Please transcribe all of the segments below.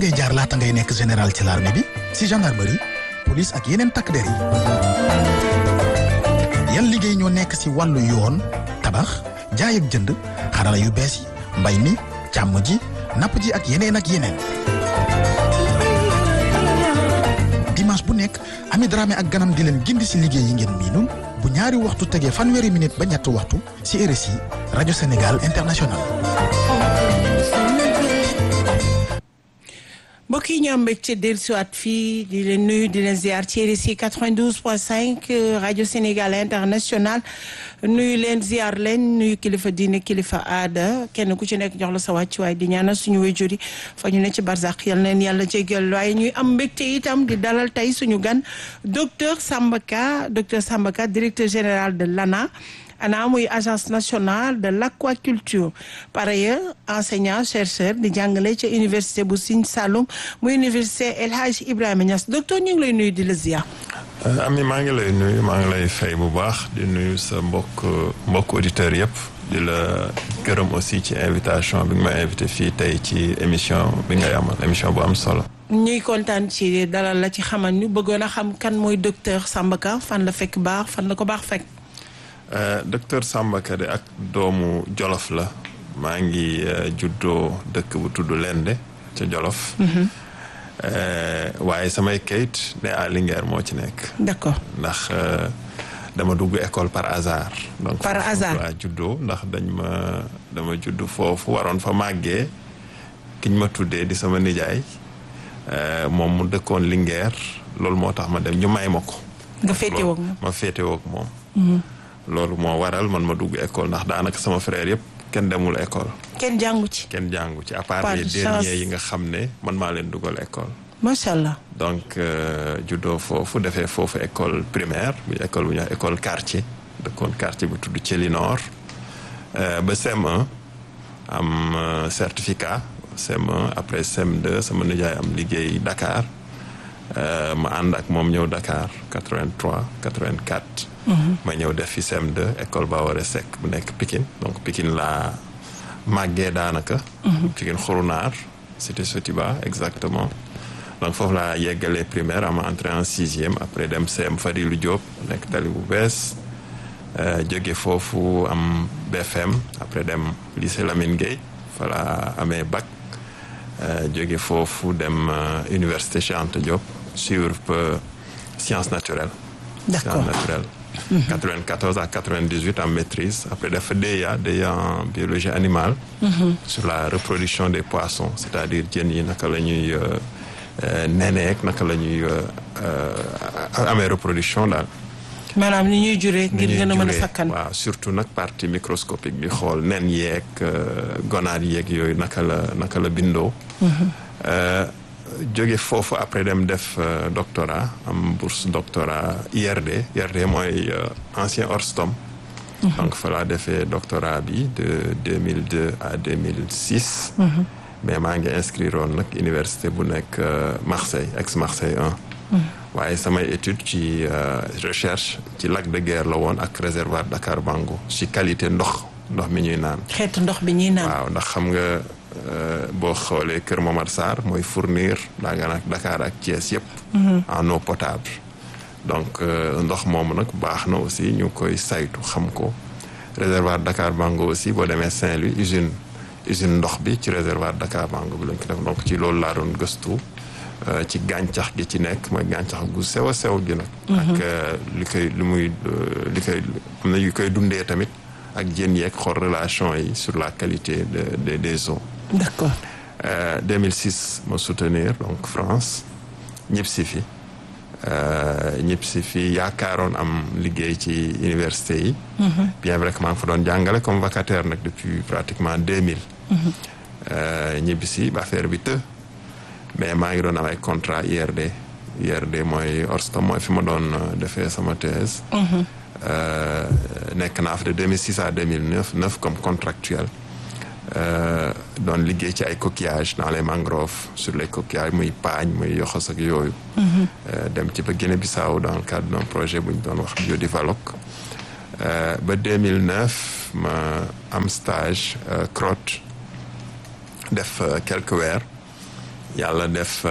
ngay jaar laata ngay nekk général ci l'armée bi si gendarmerie police ak yeneen takk der yi yan liggéey ñoo nekk si wàllu yoon tabax jaay ak jënd xarala yu bees yi mbay mi càmm ji napp ji ak yeneen ak yeneen dimanche bu nekk Ami Dramé ak ganam di leen gindi si liggéey yi ngeen miinul bu ñaari waxtu tegee fanweeri minute ba ñetti waxtu si RSI rajo Sénégal international mbokk yi ñu am mbégte dellusiwaat fii di leen nuyu di leen ziar ci RSI 92.5 rajo Sénégal international nuyu leen ziar leen nuyu kilifa diine kilifa aada kenn ku ci nekk jox la sa wàccuwaay di ñaanal suñu wéjur yi fa ñu ne ci barzak yal neen yàlla jéggal waaye ñuy am mbégte itam di dalal tey suñu gan docteur Samba Ka docteur Samba Ka directeur général de l'ANA ANA muy agence nationale de l'aquaculture par ailleurs enseignant chercheur di jàngale ca université bu Sine Saloum muy université El Hadj Ibrahima Niass docteur ñu ngi lay nuyu di la ziar. Ami maa ngi lay nuyu maa ngi lay fay bu baax di nuyu sa mbokk mbokk auditeurs yëpp di la gërëm aussi ci invitation bi nga ma invité fii tey ci émission bi ngay amal émission bu am solo. ñuy kontaan ci dalal la ci xamal ñu bëggoon a xam kan mooy docteur Samba Ka fan la fekk baax fan la ko baax fekk. docteur Samba Ka de ak doomu Jolof la maa ngi juddoo dëkk bu tudd Lende ca Jolof. waaye samay kayit ne à Linguère moo ci nekk. d'accord ndax dama dugg école par hasard. donc par hasard laa juddoo ndax dañ ma dama judd foofu waroon fa màggee kiñ ma tuddee di sama nijaay moom mu dëkkoon Linguère loolu moo tax ma dem ñu may ma ko. nga féetewoo ak moom ma féetewoo ak moom. loolu moo waral man ma dugg école ndax daanaka sama frère yëpp kenn demul école. kenn jàngu ci. kenn jàngu ci à part Pas les de derniers chance. yi nga xam ne man maa leen dugal école. macha allah. donc juddoo foofu defee foofu école primaire bi école bu ñuy wax école quartier dëkkoon quartier bu tudd Thiely Nord ba CM1 am euh, certificat CM1 après CM2 sama nijaay am liggéey Dakar euh, ma ànd ak moom ñëw Dakar 83 84. ma ñëw def fi CM2 école Bawore Seck bu nekk Pikine donc Pikine laa màggee daanaka. Pikine Xurunaar cité Sotiba exactement. donc foofu laa yeggalee primaire am entré en sixième après dem CM Fadilou Diop nekk tali bu bees jóge foofu am BFM après dem lycée Lamine Gueye fa laa amee bac jóge foofu dem université Cheikh Anta Diop suivre peu sciences naturelles. D'accord. sciences naturelles. 94 à 98 en maîtrise après def fa DEA DEA en biologie animale. sur la reproduction des poissons c'est-à-dire jën yi naka la ñuy euh, euh, neneek naka la ñuy euh, euh, amee reproduction daal. maanaam ni ñuy juree ngir ni ñuy gën a mën a juree. sakkan. waaw surtout nag partie microscopique bi xool nen yeeg euh, gonade yeeg yooyu naka la naka la bindoo. Euh, jóge foofu après dem def euh, doctorat am bourse doctorat IRD IRD mooy euh, ancien Orstom. donc fa laa defee doctorat bi de 2002 à 2006. mais maa ngi inscrire woon nag université bu nekk euh, Marseille ex Marseille 1. waaye samay étude ci euh, recherche ci lac de Guiers la woon ak réservoir Dakar Bango ci qualité ndox ndox mi ñuy naan. xeetu ndox bi ñuy naan. waaw ndax xam nga euh, boo xoolee Kër Momar Sarr mooy fournir daa nga nag Dakar ak Thiès yëpp. en eau potable. donc euh, ndox moomu nag baax na aussi ñu koy saytu xam ko réservoir Dakar Bango aussi boo demee Saint-Louis usine usine ndox bi ci réservoir Dakar Bango bi lañ ko def donc ci loolu laa doon gëstu euh, ci gàncax gi ci nekk mooy gàncax gu sew a sew gi nag. ak euh, li koy li muy euh, li koy am na yu koy dundee tamit ak jën yeeg xool relation yi sur la qualité de, de des eaux. d'accord. Euh, 2006 ma soutenir donc France ñëpp si fi euh, ñëpp si fi yaakaaroon am liggéey ci université yi. bien vrai que maa ngi fa doon jàngale comme vacataire nag depuis pratiquement 2000. Euh, ñibbi si ba affaire bi të mais maa ngi doon am ay contrat IRD IRD mooy Orstom mooy fi ma doon euh, defee sama thèse. Euh, nekk naa fa de 2006 à 2009 neuf comme contractuel. Euh, doon liggéey ci ay coquillages dans les mangroves sur les coquillages muy paañ muy yoxos ak yooyu. Euh, dem ci ba Guinée-Bissau dans le cadre d'un projet bu ñu doon wax Biodivalog. Euh, ba 2009 ma am stage euh, CROT def euh, quelques weer yàlla def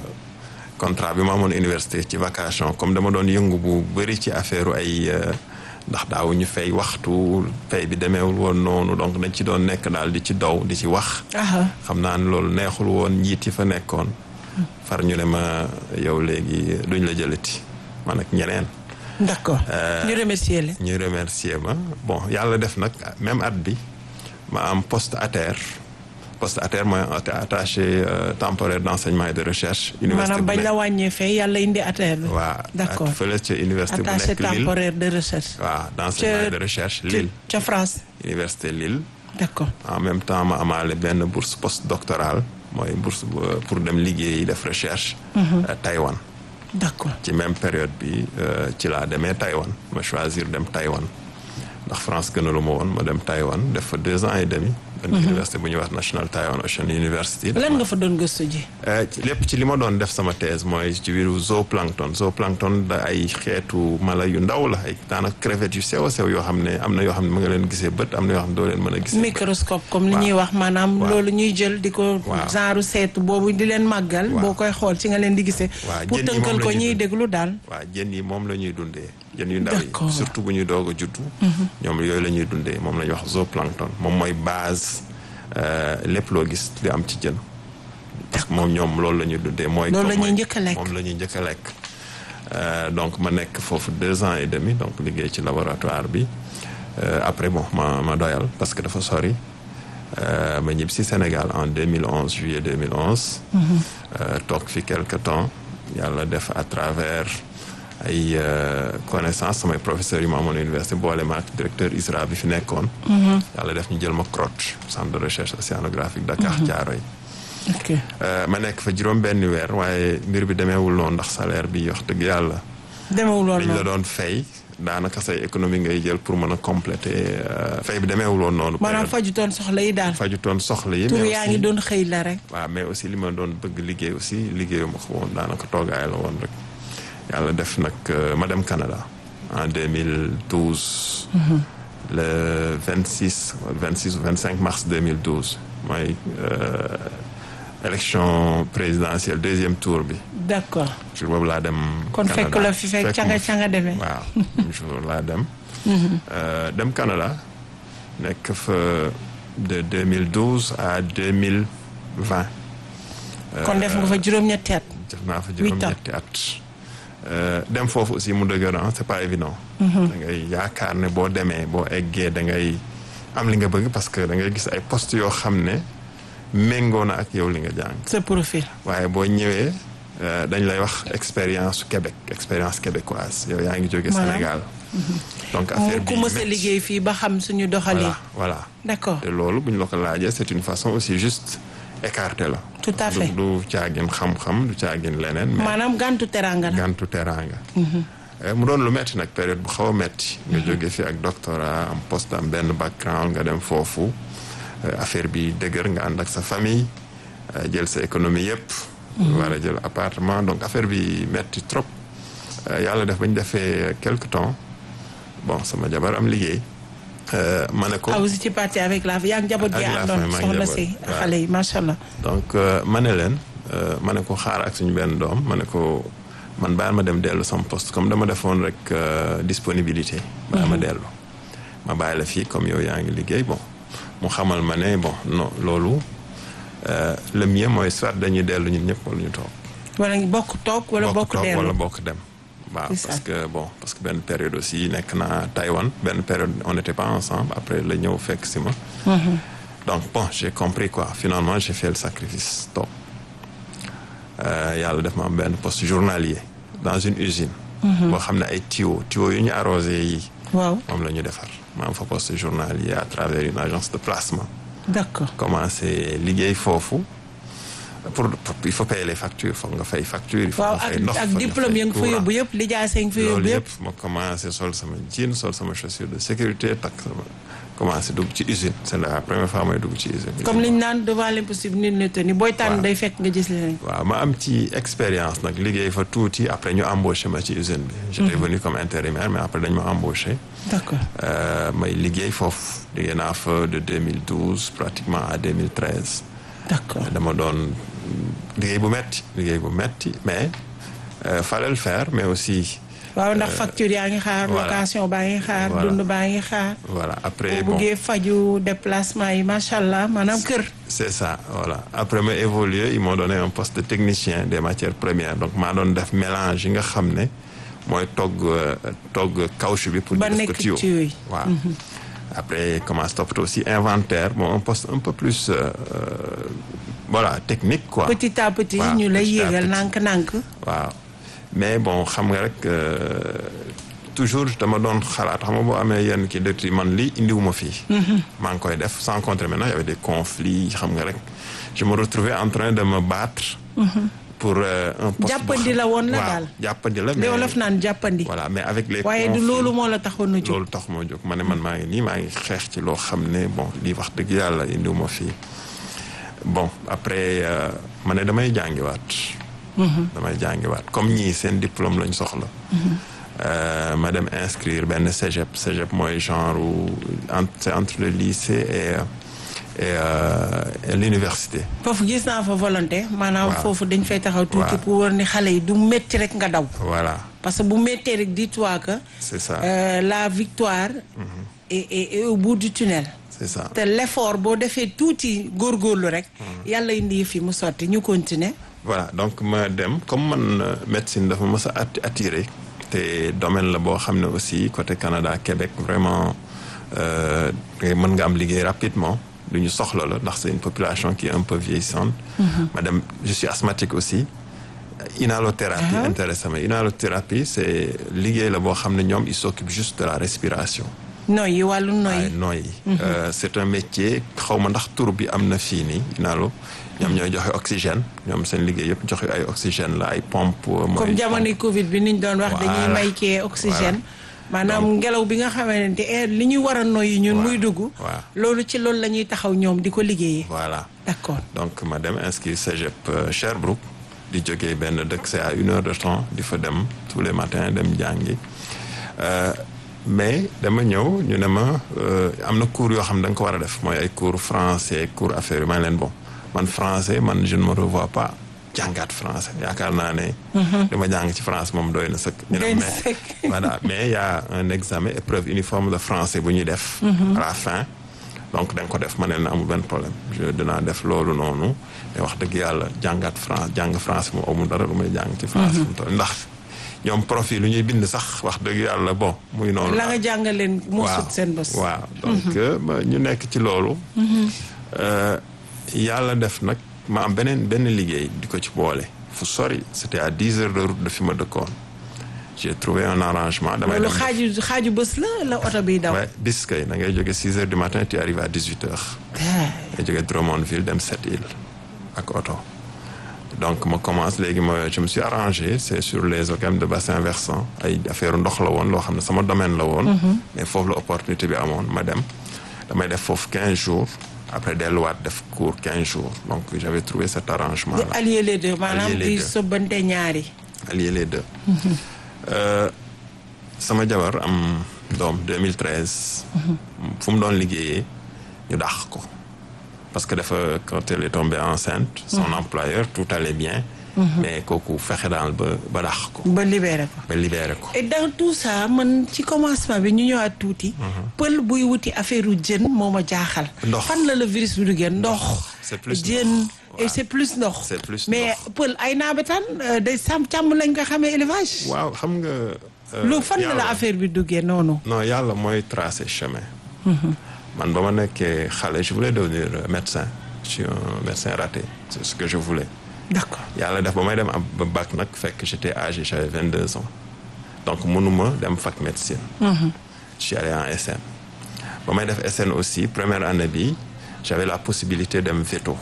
contrat bi ma amoon université ci vacation comme dama doon yëngu bu bëri ci affaire ay ndax daaw ñu fay waxtu fay bi demeewul woon noonu donc dañ ci doon nekk daal di ci daw di ci wax. xam naa ne loolu neexul woon njiit yi fa nekkoon. far ñu ne ma yow léegi duñ la jëlati man ak ñeneen. d'accord ñu remercier la. ñu remercier ma bon yàlla def nag même at bi ma am poste à terre poste à terre mooy attaché temporaire d'enseignement et de recherche. université maanaam bañ la wàññee fee yàlla indi à terre bi. waaw d'accord fële ca université bu attaché nekk Lille temporaire de recherche. waaw d'enseignement et de recherche Lille. ca France. université Lille. d'accord en même temps ma amaale benn bourse postdoctorale mooy bourse pour dem liggéeyi def recherche. Taïwan. d'accord ci même période bi ci laa demee Taïwan ma choisir dem Taïwan ndax France gënalu ma woon ma dem Taïwan def fa deux ans et demi. benn université bu ñuy wax National Taiwan Ocean University. lan nga fa doon gëstu ji. lépp ci li ma doon def sama thèse mooy ci biiru zooplancton zooplancton da ay xeetu mala yu ndaw la ay daanaka crevettes yu sew a sew yoo xam ne am na yoo xam ne ma nga leen gisee bët am na yoo xam ne doo leen mën a gisee. microscope comme li ñuy wax maanaam. loolu ñuy jël di ko. genre seetu boobu di leen màggal. boo koy xool ci nga leen di gisee. waaw pour tënkal ko ñuy déglu daal. waaw jën yi moom la ñuy dundee. jën yu ndaw D'accord. yi surtout bu ñuy doog a juddu. ñoom yooyu la ñuy dundee moom la ñuy wax zooplancton moom mooy base lépp loo gis li am ci jën. parce que moom ñoom loolu la ñuy dundee. mooy Loolu la ñuy mooy- njëkk a lekk. moom la ñuy njëkk a lekk. Euh, donc ma nekk foofu deux ans et demi donc liggéey ci laboratoire bi Euh, après bon ma ma doyal parce que dafa sori Euh, ma ñibbi si Sénégal en 2011 juillet 2011. Euh, toog fi quelque temps yàlla def à travers ay euh, connaissances samay professeurs yi ma amoon université boole ma ak directeur ISRA bi fi nekkoon. yàlla def ñu jël ma CROT centre de recherche océanographique Dakar Thiaroye. ok Euh, ma nekk fa juróom benn weer waaye mbir bi demeewul noonu ndax salaire bi wax dëgg yàlla. demewul woon liñ la noonu. doon fay daanaka say économie ngay jël pour mën a compléter euh, fay bi demeewul woon noonu. maanaam période fajutoon soxla yi daal. fajutoon soxla yi. tur mais yaa aussi- ngi doon xëy la rek. waaw mais aussi li ma doon bëgg liggéey aussi liggéeyu ma ko woon daanaka toogaay la woon rek yàlla def nag euh, ma dem Canada en 2012. le 26 wala 26 ou 25 mars 2012 mooy euh, élection présidentielle deuxième tour bi d'accord jour boobu laa dem. kon Canada. fekk la fi fekk Fekk ca ma nga fi. ca nga demee. waaw jour laa dem. Euh, dem Canada nekk fa de 2012 à 2020. kon def nga fa juróom-ñetti at. def naa fa Huit ans. juróom-ñetti at. Euh, dem foofu aussi mu dëgër ah c'est pas évident. da ngay yaakaar ne boo demee boo eggee da ngay am li nga bëgg parce que da ngay gis ay postes yoo xam ne méngoo na ak yow li nga jàng. sa profil. waaye boo ñëwee euh, dañ lay wax expérience su Québec expérience québécoise yow yaa ngi jóge Maanaam. Sénégal. donc affaire bi ku mës a métti. liggéey fii ba xam suñu doxalin. voilà voilà. d'accord te loolu bu ñu la ko laajee c'est une façon aussi juste écarté la. Tout à fait. du du caagin xam-xam du caagin leneen. mais maanaam gàntu teraanga la. gantu teraanga. Eh, mu doon lu metti nag période bu xaw a metti nga jóge fi ak doctorat am poste am benn background nga dem foofu eh, affaire bi dëgër nga ànd ak sa famille eh, jël sa économie yépp war a jël appartement donc affaire bi metti trop Eh, yàlla def ba ñu defee quelque temps bon sama jabar am liggéey Eh, ma ne ko ah vous étiez parti avec la yaa ngi njaboot gi Ak la àndoon famille, maa ngi soxna njaboot, si waaw. xale yi macha allah. donc euh, ma ne leen euh, ma ne ko xaar ak suñu benn doom ma ne ko man bàyyi ma dem dellu sama poste comme dama defoon rek euh, disponibilité. bàyyi ma dellu ma bàyyi la fii comme yow yaa ngi liggéey bon mu xamal ma ne bon non loolu euh, le mieux mooy soit dañuy dellu ñun ñëpp wala ñu toog. wala bokk toog wala bokk toog dellu. wala bokk dem. waaw C'est ça. parce que bon parce que benn période aussi nekk naa Taïwan benn période on n'était pas ensemble après la ñëw fekk si ma. donc bon j'ai compris quoi finalement j'ai fait le sacrifice toog Euh, yàlla def ma am benn poste journalier dans une usine. boo xam ne ay tuyaux tuyaux yu ñu arrosé yi waaw moom la ñu defar ma am fa poste journalier à travers une agence de placement. d'accord commencé liggéey foofu pour, pour il faut payer les factures foog nga fay facture il faut waaw nga ak fay ndox ak foog nga diplôme fay yi nga fa courant. yóbbu yëpp lijaasa yi nga fa loolu yóbbu yëpp. yëpp ma commencé sol sama jean sol sama chaussure de sécurité takk sama commencé dugg ci usine c'est la première fois may dugg ci usine. comme liñ naan devant l'impossible nul n'est tenu booy tànn Waaw. day fekk nga gis leneen. waaw ma am ci expérience nag liggéey fa tuuti après ñu embauché ma ci usine bi. j'étais venu comme intérimaire mais après dañ ma embauché. d'accord Euh, may liggéey foofu liggéey naa fa de 2012 pratiquement à 2013. d'accord dama doon liggéey bu metti liggéey bu metti mais euh, fallait le faire mais aussi waaw ndax facture yaa ngi xaar voilà. location baa ngi xaar Voilà. dund baa ngi xaar voilà après boo bon buggee faju déplacement yi macha allah maanaam kër c'est ça voilà après ma évolué ils m'ont donné un poste de technicien des matières premières donc maa doon def mélange yi nga xam ne mooy togg euh, togg caoutchouc bi pour Ba ñu def ko nekk tuyau tuyau yi. waaw après commence toppatoo aussi inventaire bon un poste un peu plus euh, euh, voilà technique quoi petit à petit waaw, ñu lay petit à yéegal petit. nànk-nànk waaw mais bon xam nga rek euh, toujours dama doon xalaat xam nga boo amee yenn kii dëkk yi man lii indiwuma fii. maa ngi koy def sans compter maintenant y avait des conflits xam nga rek je me retrouvais en train de me battre. pour euh, un poste Jàppandi la woon la waaw, daal. jàppandi la li mais wolof naan jàppandi voilà mais avec les waaye du conflits, loolu moo la taxoon a jóg loolu tax moo jóg ma ne man maa ngi nii maa ngi xeex ci loo xam ne bon lii wax dëgg yàlla indiwuma fii bon après euh, ma ne damay jàngiwaat. damay jàngiwaat comme ñii seen diplôme lañ soxla. Euh, ma dem inscrire benn cégep cégep mooy genre entre c'est entre le lycée et et, euh, et l'université. foofu gis naa fa volonté maanaam Waaw. foofu dañ fay taxaw tuuti Waaw. pour war ni xale yi du métti rek nga daw voilà parce que bu méttee rek dis-toi que c'est ça euh, la victoire est, est, est au bout du tunnel c'est ça. te l'effort boo defee tuuti góorgóorlu rek yàlla indi fi mu sotti ñu continuer voilà donc ma dem comme man euh, médecine dafa mës a atti- attiré te domaine la boo xam ne aussi côté Canada Québec vraiment euh, ngay mën nga am liggéey rapidement lu ñu soxla la ndax c'est une population qui est un peu vieillissante. ma dem je suis asthmatique aussi. inhalothérapie Ah. intéressé ma inhalothérapie c'est liggéey la boo xam ne ñoom ils s'occupent juste de la respiration. noyyi wàllu waaye noyyi nooyi Euh, c'est un métier xaw ma ndax tur bi am na fii nii inalo ñoom ñooy joxe oxygène ñoom seen liggéey yëpp joxe ay oxygène la ay pompe mooy comme jamonoy Covid bi niñ doon wax dañuy Voilà. may kee oxygène maanaam ngelaw bi nga xamante ne li ñuy war a noyyi ñun Waaw. muy dugg Waaw. loolu ci loolu la ñuy taxaw ñoom di ko liggéeyee voilà d'accord donc ma dem inscrire cégep euh, Sherbrooke di jógee benn dëkk c'est à une heure de temps di fa dem tous les matins dem jàngi Euh, mais dama ñëw ñu ne ma euh, am na cours yoo xam ne da nga ko war a def mooy ay cours français cours affaire yi ma ne leen bon man français man je ne me revois pas jàngaat français yaakaar naa ne dama jàng ci France moom doy na sëkk ñu ne Doy na mais sëkk. voilà mais il y a un examen épreuve uniforme de français bu ñuy def à la fin donc da nga ko def ma ne leen amul benn problème je dinaa def loolu noonu mais wax dëgg yàlla jàngaat France jàng français moom amul dara lu may jàng ci France fu mu toll ndax ñoom profil lu ñuy bind sax wax dëgg yàlla bon muy noonu la nga jàngal leen moo sut seen bos waaw donc euh, ba ñu nekk ci loolu euh, yàlla def nag ma am beneen benn liggéey di ko ci boole fu sori c'était à dix heures de route de fi ma dëkkoon j'ai trouvé un arrangement damay loolu dem xaaju xaaju bés la la oto biy daw ouais, bis kay da ngay jóge six heures du matin tu arrives à dix huit heures ngay jóge Drummondville dem Sept Îles ak oto donc ma commence léegi ma je me suis arrangé c'est sur les OCAM de bassin versant ay affaire ndox la woon loo xam ne sama domaine la woon mais foofu la opportunité bi amoon ma dem damay def foofu quinze jours après delluwaat def cours quinze jours donc j'avais trouvé cet arrangement di là allier les deux maanaam Allier les di deux. sobbante ñaari allier les deux Euh, sama jabar am doom 2013 fu mu doon liggéeyee ñu dàq ko parce que dafa quand elle est tombée enceinte son employeur tout allait bien mais kooku fexe daal ba ba dàq ko ba libéré ko ba libéré ko et dans tout ça man ci commencement bi ñu ñëwaat tuuti pël buy wuti affaire u jën moo ma jaaxal Ndox. fan la la virus bi duggee ndox c'est plus jën ndox. et Waaw. c'est plus ndox C'est plus mais ndox. pël ay naabetaan euh, day sàmm càmm lañ ko xamee élevage waaw xam nga euh, lu fan la la yàlla- affaire bi duggee noonu non yàlla mooy tracer chemin man ba ma nekkee xale je voulais devenir euh, médecin je suis un médecin raté c'est ce que je voulais d'accord yàlla def ba may dem am ba bac nag fekk j'étais âgé j'avais 22 ans donc mënuma dem fac médecine je suis allé en SN ba may def SN aussi première année bi j'avais la possibilité dem veto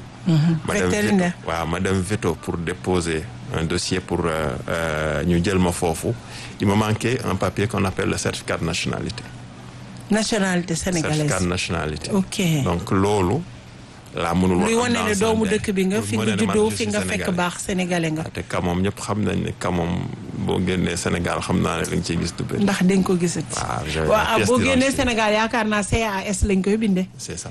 ma dem Vétérinaire. veto waaw ma dem veto pour déposer un dossier pour euh, euh, ñu jël ma foofu il me manquait un papier qu'on appelle le certificat de nationalité nationalité sénégalaise certificat de nationalité ok donc loolu laa mënul luy wax wane ne doomu dëkk bi nga fi nga juddoo fi nga fekk baax baax sénégalais nga te ka moom ñëpp xam nañ ne ka moom boo génnee Sénégal xam naa ne li nga ciy gis du bëri. ndax dañ ko gisat waaw j'avais la waaw pièce boo génnee d'identité. Sénégal yaakaar naa CAS lañ koy bindee c'est ça